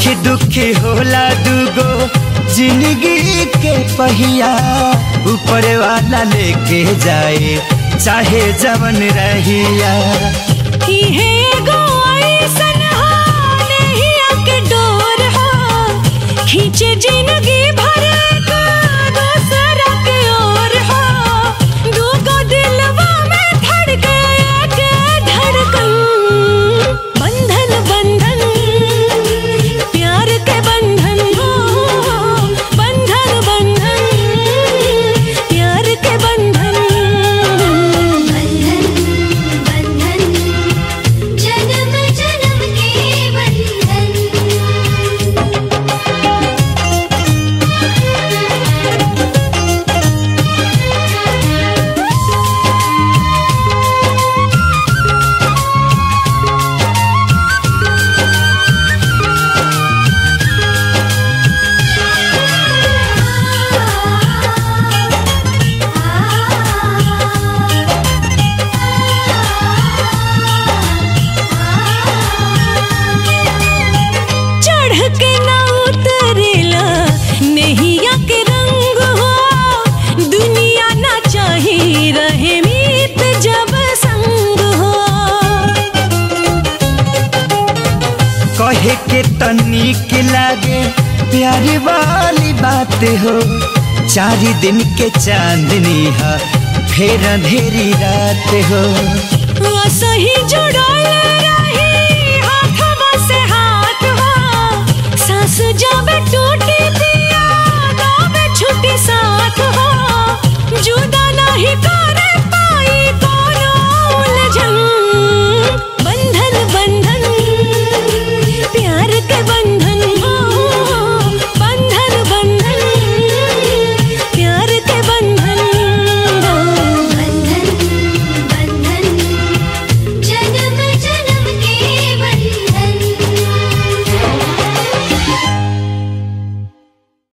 सुखी दुखी होला दुगो जिंदगी के पहिया ऊपर वाला लेके जाए चाहे जवन रहिया इहे एगो अइसन हा, नहिया के डोर हा, खींचे जिंदगी भर का दूसरा के ओर हा। दूगो दिलवा में धड़के एक धड़कन। बंधन बंधन प्यार के बंधन हो बंधन बंधन प्यार के बंधन बंधन बंधन जन्म जन्म के बंधन चढ़ के ना उतरेला नहिया के रंग हो दुनिया ना चाही रहे मीत जब संग हो कहे के तनिक लागे प्यारी वाली बात हो चार दिन के चांदनी है फिर अंधेरी रात हो सही जुड़ल